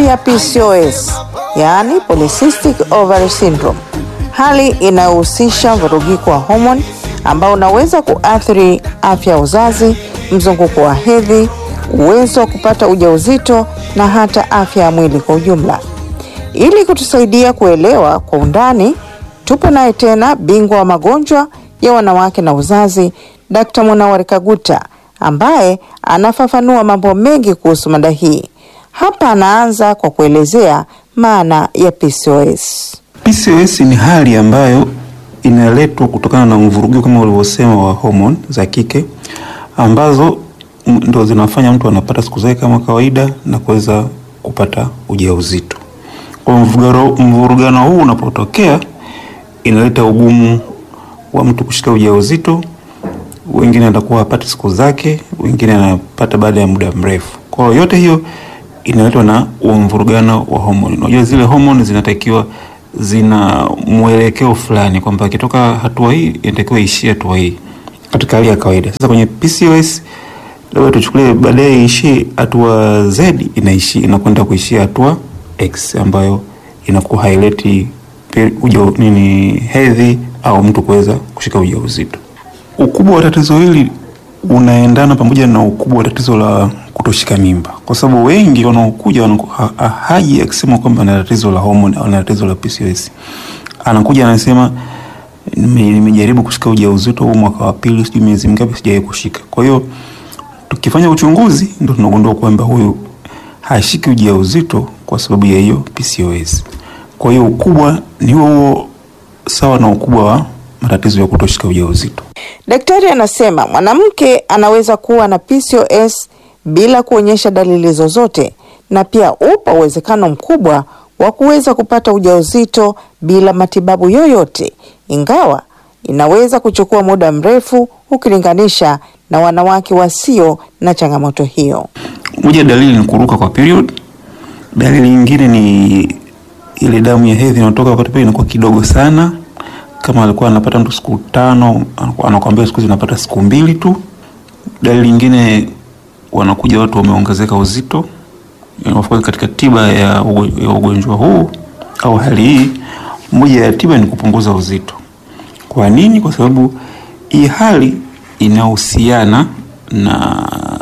ya PCOS, yaani polycystic ovary syndrome, hali inayohusisha mvurugiko wa homoni ambao unaweza kuathiri afya ya uzazi, mzunguko wa hedhi, uwezo wa kupata ujauzito na hata afya ya mwili kwa ujumla. Ili kutusaidia kuelewa kwa undani, tupo naye tena bingwa wa magonjwa ya wanawake na uzazi, Dkt. Munawar Kaguta ambaye anafafanua mambo mengi kuhusu mada hii. Hapa anaanza kwa kuelezea maana ya PCOS. PCOS ni hali ambayo inaletwa kutokana na mvurugiko kama ulivyosema wa homoni za kike ambazo m- ndo zinafanya mtu anapata siku zake kama kawaida na kuweza kupata ujauzito. Kwa mvurugano, mvurugano huu unapotokea inaleta ugumu wa mtu kushika ujauzito. Wengine atakuwa hapati siku zake, wengine anapata baada ya muda mrefu. Kwa hiyo yote hiyo inaletwa na huo mvurugano wa homoni. Unajua zile homoni zinatakiwa zina mwelekeo fulani kwamba akitoka hatua hii inatakiwa ishie hatua hii katika hali ya kawaida. Sasa kwenye PCOS labda tuchukulie baadaye ishie hatua Z inaishi inakwenda kuishia hatua X ambayo inakuwa haileti pe- uja nini hedhi au mtu kuweza kushika ujauzito. Ukubwa wa tatizo hili unaendana pamoja na ukubwa wa tatizo la kutoshika mimba, kwa sababu wengi wanaokuja wanaku- ha- ha- haji akisema kwamba ana tatizo la homoni au ana tatizo la PCOS. Anakuja anasema "Nime- nimejaribu kushika ujauzito huu mwaka wa pili, sijui miezi mingapi sijawahi kushika. Kwa hiyo tukifanya uchunguzi ndo tunagundua kwamba huyu hashiki ujauzito kwa sababu ya hiyo PCOS. Kwa hiyo ukubwa ni huo huo sawa na ukubwa wa matatizo ya kutoshika ujauzito. Daktari anasema mwanamke anaweza kuwa na PCOS bila kuonyesha dalili zozote, na pia upo uwezekano mkubwa wa kuweza kupata ujauzito bila matibabu yoyote, ingawa inaweza kuchukua muda mrefu ukilinganisha na wanawake wasio na changamoto hiyo. Moja ya dalili ni kuruka kwa period. Dalili nyingine ni ile damu ya hedhi inatoka wakati pale inakuwa kidogo sana. Kama alikuwa anapata mtu siku tano, anaku- anakuambia siku hizi anapata siku mbili tu. Dalili nyingine wanakuja watu wameongezeka uzito. Of course katika tiba ya ugo- ya ugonjwa huu au hali hii, moja ya tiba ni kupunguza uzito. Kwa nini? Kwa sababu hii hali inahusiana na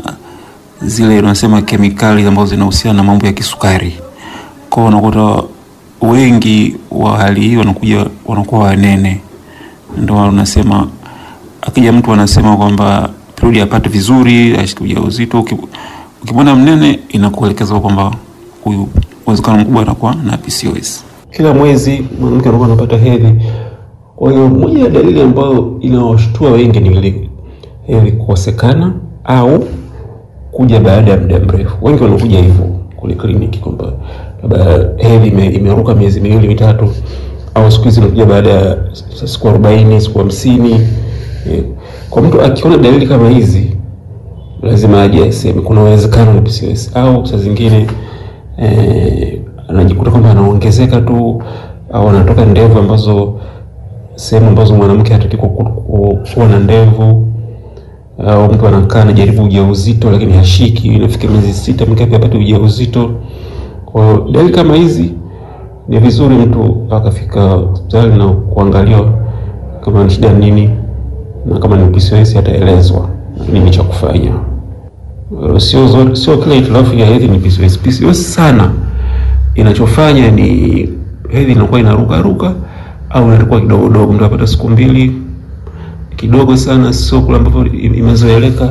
zile unasema kemikali ambazo zinahusiana na mambo ya kisukari. Kwa hiyo unakuta wengi wa hali hii wanakuja wanakuwa wanene, ndio unasema akija mtu anasema kwamba period apate vizuri, ashike ujauzito. Uki- Ukimwona mnene, inakuelekeza kwamba huyu uwezekano mkubwa anakuwa na PCOS. kila mwezi mwanamke anakuwa anapata hedhi. Kwa hiyo moja ya dalili ambayo inawashtua wengi ni ile hedhi kukosekana au kuja baada ya muda mrefu. Wengi wanakuja hivyo kule kliniki kwamba labda hedhi ime, imeruka miezi miwili mitatu, au siku hizi inakuja baada ya siku arobaini siku hamsini. Eh, Kwa mtu akiona dalili kama hizi lazima aje aseme kuna uwezekano ni PCOS au saa zingine eh, anajikuta kwamba anaongezeka tu au anatoka ndevu ambazo sehemu ambazo mwanamke hataki ku- ku- ku- kuwa na ndevu au mtu anakaa anajaribu ujauzito lakini hashiki, inafika miezi sita mingapi apate ujauzito. Kwa hiyo dalili kama hizi ni vizuri mtu akafika hospitali na kuangaliwa kama ni shida nini, na kama ni PCOS ataelezwa nini cha kufanya. Uh, Sio zote, sio kila hitilafu ya hedhi ni PCOS. PCOS sana inachofanya ni hedhi inakuwa inaruka ruka au inakuwa kidogo dogo, mtu apata siku mbili kidogo sana, sio kule ambapo imezoeleka,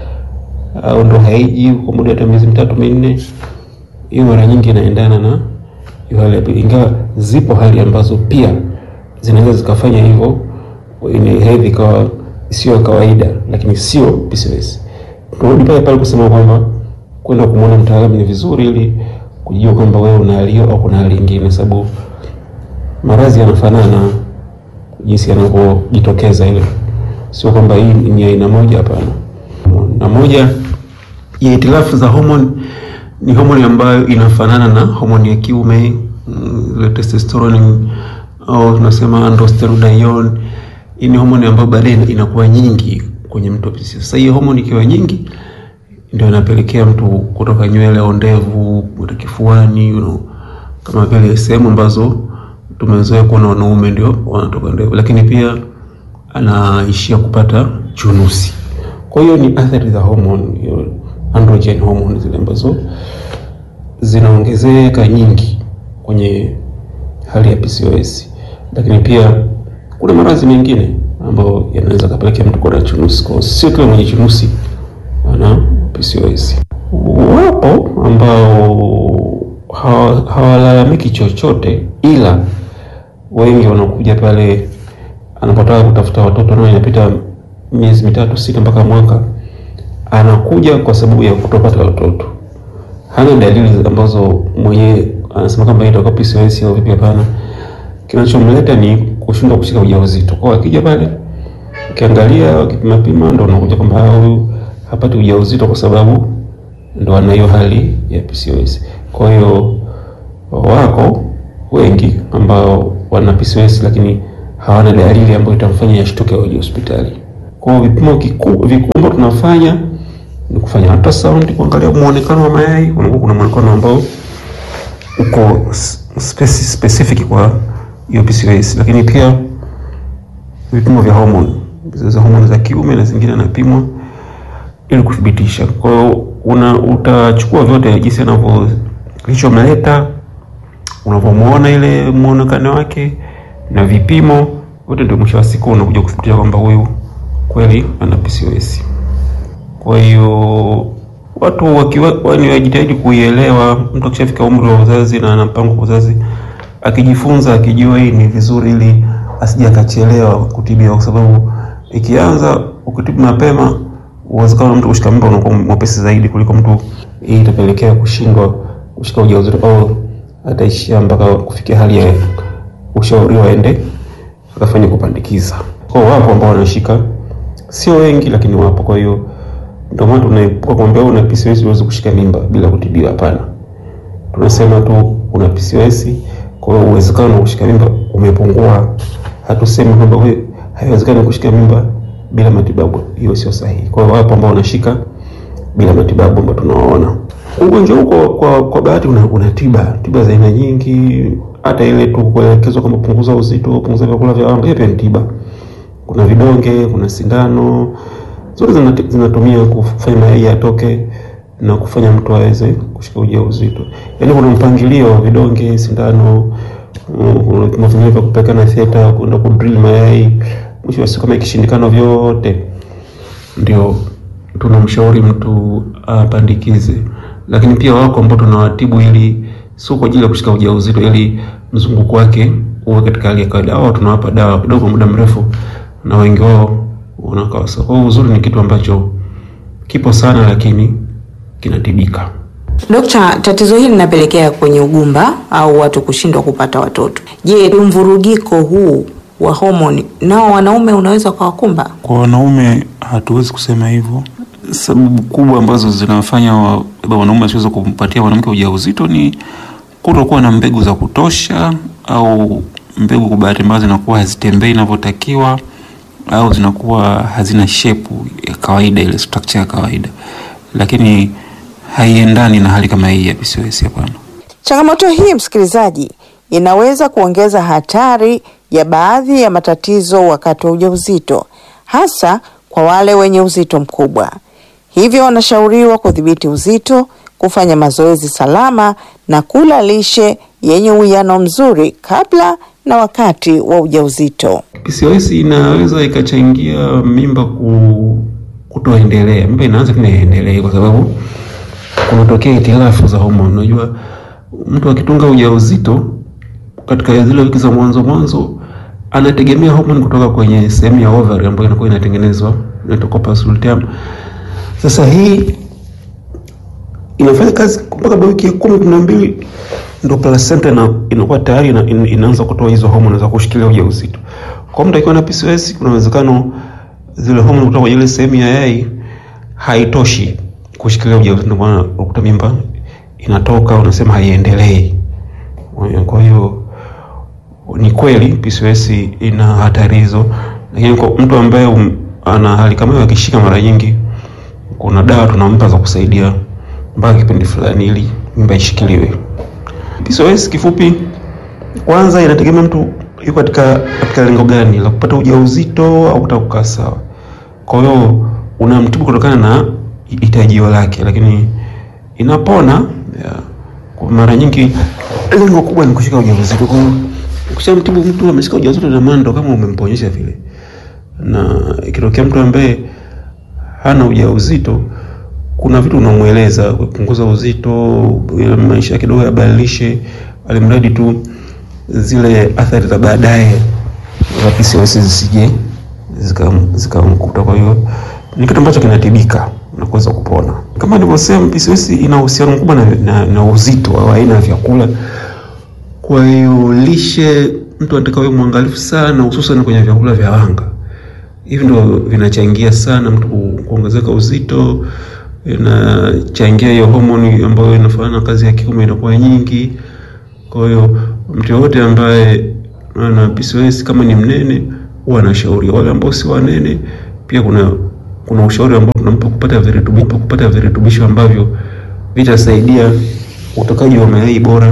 au ndo haiji kwa muda hata miezi mitatu minne. Hiyo mara nyingi inaendana na hiyo hali ya pili, ingawa zipo hali ambazo pia zinaweza zikafanya hivyo, ni hedhi ikawa sio ya kawaida, lakini sio PCOS. Turudi pale pale kusema kwamba kwenda kumwona mtaalamu ni vizuri, ili kujua kwamba wewe una hali hiyo au kuna hali nyingine, sababu maradhi yanafanana jinsi yanavyojitokeza, ile sio kwamba hii ni aina moja, hapana. Na moja ya hitilafu za homoni ni homoni ambayo inafanana na homoni ya kiume mm, ile testosterone au tunasema androstenedione. Hii ni homoni ambayo baadaye inakuwa nyingi kwenye mtu wa PCOS. Sasa hii homoni ikiwa nyingi ndio inapelekea mtu kutoka nywele au ndevu kwenda kifuani, you know, kama vile sehemu ambazo tumezoea kuona wanaume ndio wanatoka ndevu, lakini pia anaishia kupata chunusi. Kwa hiyo ni athari za hormone, hiyo androgen hormone zile ambazo zinaongezeka nyingi kwenye hali ya PCOS, lakini pia kuna maradhi mengine ambayo yanaweza kapelekea mtu kuwa na chunusi. Kwa sio kila mwenye chunusi ana PCOS. Wapo ambao hawa- hawalalamiki chochote, ila wengi wanakuja pale anapotaka kutafuta watoto, nao inapita miezi mitatu sita mpaka mwaka, anakuja kwa sababu ya kutopata watoto. Hana dalili ambazo mwenyewe anasema kwamba itakuwa PCOS au vipi. Hapana, kinachomleta ni kushindwa kushika ujauzito. Kwa hiyo akija pale, ukiangalia ukipima pima, ndo unakuja kwamba ah, huyu hapati ujauzito kwa sababu ndo ana hiyo hali ya PCOS. Kwa hiyo wako wengi ambao wana PCOS lakini hawana dalili ambayo itamfanya yashtuke waje hospitali. Kwa hiyo vipimo kiku- vikubwa ambavyo tunafanya ni kufanya ultrasound kuangalia muonekano wa mayai. Unakuwa kuna muonekano ambao uko s- speci- specific kwa hiyo PCOS, lakini pia vipimo vya hormone za hormone za kiume na zingine anapimwa ili kuthibitisha. Kwa hiyo una utachukua vyote jinsi anavyo kilichomleta, unavyomuona ile muonekano wake na vipimo wote, ndio mwisho wa siku unakuja kuthibitisha kwamba huyu kweli ana PCOS. Kwa hiyo watu wakiwa wani wajitahidi kuielewa. Mtu akishafika umri wa uzazi na ana mpango wa uzazi, akijifunza akijua hii ni vizuri, ili asije akachelewa kutibiwa, kwa sababu ikianza ukitibu mapema, uwezekano wa mtu kushika mimba unakuwa mwepesi zaidi kuliko mtu. Hii itapelekea kushindwa kushika ujauzito au ataishia mpaka kufikia hali ya ushauriwa aende akafanya kupandikiza. Kwa hiyo wapo ambao wanashika, sio wengi, lakini wapo. Kwa hiyo ndio maana tunaepuka kuambia una PCOS uweze kushika mimba bila kutibiwa. Hapana, tunasema tu una PCOS, kwa hiyo uwezekano wa kushika mimba umepungua. Hatusemi kwamba wewe haiwezekani kushika mimba bila matibabu, hiyo sio sahihi. Kwa hiyo wapo ambao wanashika bila matibabu ambao tunawaona. Ugonjwa huu kwa, kwa, kwa bahati una, una tiba tiba za aina nyingi, hata ile tu kuelekezwa kwamba punguza uzito, punguza vyakula vya wanga, hiyo pia ni tiba. Kuna vidonge, kuna sindano, zote zinati- zinatumia kufanya mayai yatoke na kufanya mtu aweze kushika ujauzito. Yaani kuna mpangilio wa vidonge, sindano, mm, kuna vipimo vingine vya kupeleka theta, kwenda kudrill mayai. Mwisho wa siku kama ikishindikana vyote ndio tunamshauri mtu apandikize, lakini pia wako ambao tunawatibu ili sio kwa ajili ya kushika ujauzito, ili mzunguko wake uwe katika hali ya kawaida. Hao tunawapa dawa kidogo kwa muda mrefu, na wengi wao wanakaa sawa. Kwa hiyo uzuri ni kitu ambacho kipo sana, lakini kinatibika. Dokta, tatizo hili linapelekea kwenye ugumba au watu kushindwa kupata watoto. Je, mvurugiko huu wa homoni nao wanaume unaweza ukawakumba? Kwa wanaume hatuwezi kusema hivyo. Sababu kubwa ambazo zinafanya wa- labda wanaume wasiweze kumpatia mwanamke ujauzito ni kutokuwa na mbegu za kutosha, au mbegu kwa bahati mbaya zinakuwa hazitembei inavyotakiwa, au zinakuwa hazina shepu ya kawaida, ile structure ya kawaida, lakini haiendani na hali kama hii ya PCOS. Hapana. Changamoto hii msikilizaji, inaweza kuongeza hatari ya baadhi ya matatizo wakati wa ujauzito, hasa kwa wale wenye uzito mkubwa. Hivyo wanashauriwa kudhibiti uzito, kufanya mazoezi salama na kula lishe yenye uwiano mzuri kabla na wakati wa ujauzito. PCOS inaweza ikachangia mimba ku, kutoendelea. Mimba inaanza tena iendelee kwa sababu kunatokea itilafu za homoni. Unajua, mtu akitunga ujauzito katika zile wiki za mwanzo mwanzo anategemea homoni kutoka kwenye sehemu ya ovary ambayo inakuwa inatengenezwa inaitwa corpus luteum. Sasa hii inafanya kazi mpaka baada ya wiki ya kumi kumi na mbili ndo placenta ina, inakuwa tayari ina, ina, inaanza kutoa hizo homoni za kushikilia ujauzito. Kwa mtu akiwa na PCOS kuna uwezekano zile homoni kutoka kwenye ile sehemu ya yai haitoshi kushikilia ujauzito, ndio maana ukuta mimba inatoka, unasema haiendelei. Kwa hiyo ni kweli PCOS ina hatari hizo, lakini kwa mtu ambaye um, ana hali kama hiyo akishika mara nyingi kuna dawa tunampa za kusaidia mpaka kipindi fulani ili mimba ishikiliwe. PCOS kifupi, kwanza inategemea mtu yuko katika katika lengo gani la kupata ujauzito au kutaka kukaa sawa. Kwa hiyo unamtibu kutokana na hitajio lake, lakini inapona ya. Kwa mara nyingi lengo kubwa ni kushika ujauzito. Kwa hiyo ukishamtibu mtu ameshika ujauzito, na maana ndo kama umemponyesha vile, na ikitokea mtu ambaye hana ujauzito kuna vitu unamweleza kupunguza uzito, ile maisha kidogo yabadilishe, alimradi tu zile athari za baadaye za PCOS zisije zikamkuta zika. Kwa hiyo ni kitu ambacho kinatibika na kuweza kupona. Kama nilivyosema, PCOS ina uhusiano mkubwa na, na, na uzito au aina ya vyakula. Kwa hiyo lishe, mtu anataka awe mwangalifu sana, hususan kwenye vyakula vya wanga. Hivi ndio vinachangia sana mtu kuongezeka uzito inachangia hiyo homoni ambayo inafanana na kazi ya kiume inakuwa nyingi. Kwa hiyo mtu yoyote ambaye ana PCOS kama ni mnene, huwa anashauri. Wale ambao si wanene, pia kuna kuna ushauri ambao tunampa kupata virutubisho kupata virutubisho ambavyo vitasaidia utokaji wa mayai bora